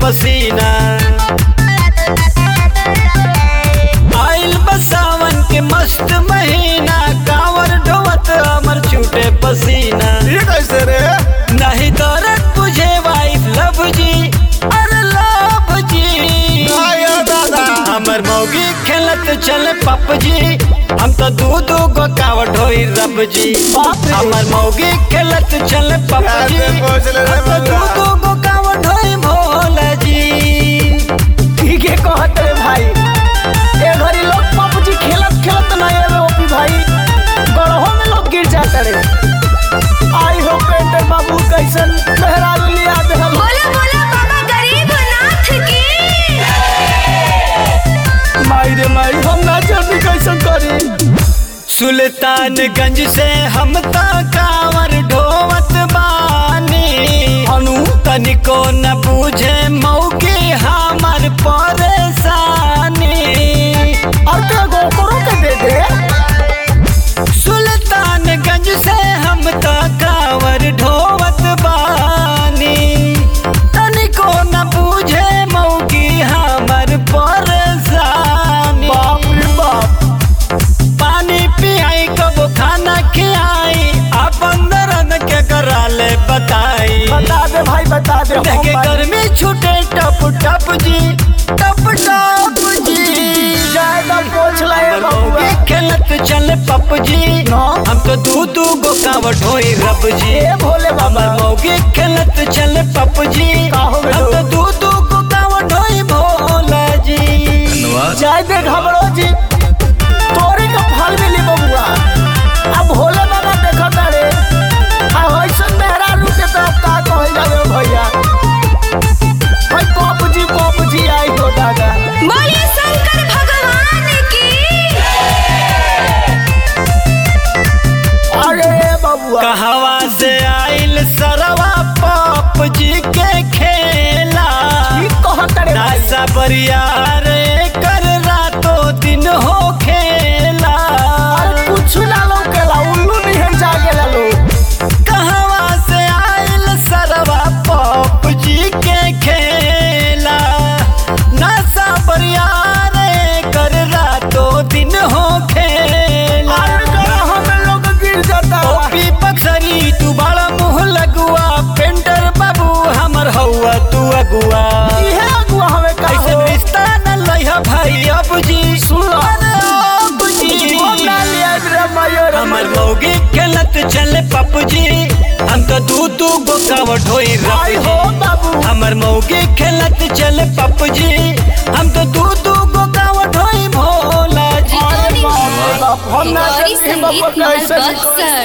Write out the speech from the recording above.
पसीना आइल बसावन के मस्त महीना कांवर ढोवत अमर छूटे पसीना ये कैसे रे नहीं दर्द तुझे वाइफ लव जी अरे लव जी आया दादा हमर मौगी खेलत चल पप जी हम तो दू दू गो कावट होई रब जी बाप रे। हमर मौगी खेलत चल पप जी कैसे पहुंच ले रे हम तो दू बबुआ? दू गो कावट होई भोला जी ठीक है कहत रे भाई ए घड़ी लोग पबजी खेलत खेलत ना आवे ओपी भाई गड़हो में लोग गिर जाते रे आई हो पेंटर बाबू कैसन मेहरारू लिया दे हम बोला बोला बाबा गरीबनाथ की माई रे माई हम ना जल्दी कैसन करी सुल्तानगंज से हम ता कांवर ढोवत बानी हनु तनिको न बूझे मौगी हमर परेशानी और ते गो करो के दे दे सुल्तानगंज से हम तो कांवर ढोवत बानी तनिको न बूझे मौगी हमर परेशानी बाप रे बाप पानी पियाई कब खाना खियाई अपन दर्द के कराले बताई बता दे भाई बता दे हम देखे बात- गर्मी छूटे टप टप जी टप टप जी जायदा पोछ लाए हमर बबुआ मौगी खेलत चल पप जी ना। हम तो दू दू गो कावट होई रब जी ए भोले बाबा हमर मौगी खेलत चल पप जी का हो गइल? हम तो दू दू गो कावट होई भोला जी जाय दे घबरो जी तोरी का फल मिली बबुआ अब भोले बाबा देखता रे आ होइसन मेहरा रू के तरफ का कहल जावे भैया भाई पप जी पप जी आई हो दादा बोलिए शंकर भगवान की अरे बबुआ कहवा से आइल सरवा पप जी के खेला की कहत रे भाई नासा बरियार कर रातों दिन हो खेला अरे कुछ ना लौकेला उल्लू निहन जागेला लोग कहवा से आइल सरवा पप जी के खेला नासा बरियार कर रातों दिन हो खेला अरे गरह में लोग गिर जाता ओपी पक्सरी तू बड़ा मुंह लगुआ पेंटर बाबू हमर हौआ तू अगुआ इहे अगुआ हमें का ऐसे हो रिश्ता न लइहा भाई अब जी सुन लो। अरे अब जी ओ ना लिया रे मयूर हमर मौगी खेलत चल पप जी हम तो दू दू गो कावट होई आई रब हो जी बाबू हमर मौगी खेलत चल पप जी हम तो दू दू गो कावट होई भोला जी अरे बाप रे बाप हम ना गौरी जानते हैं बाबा संगीत कैसे बक्सर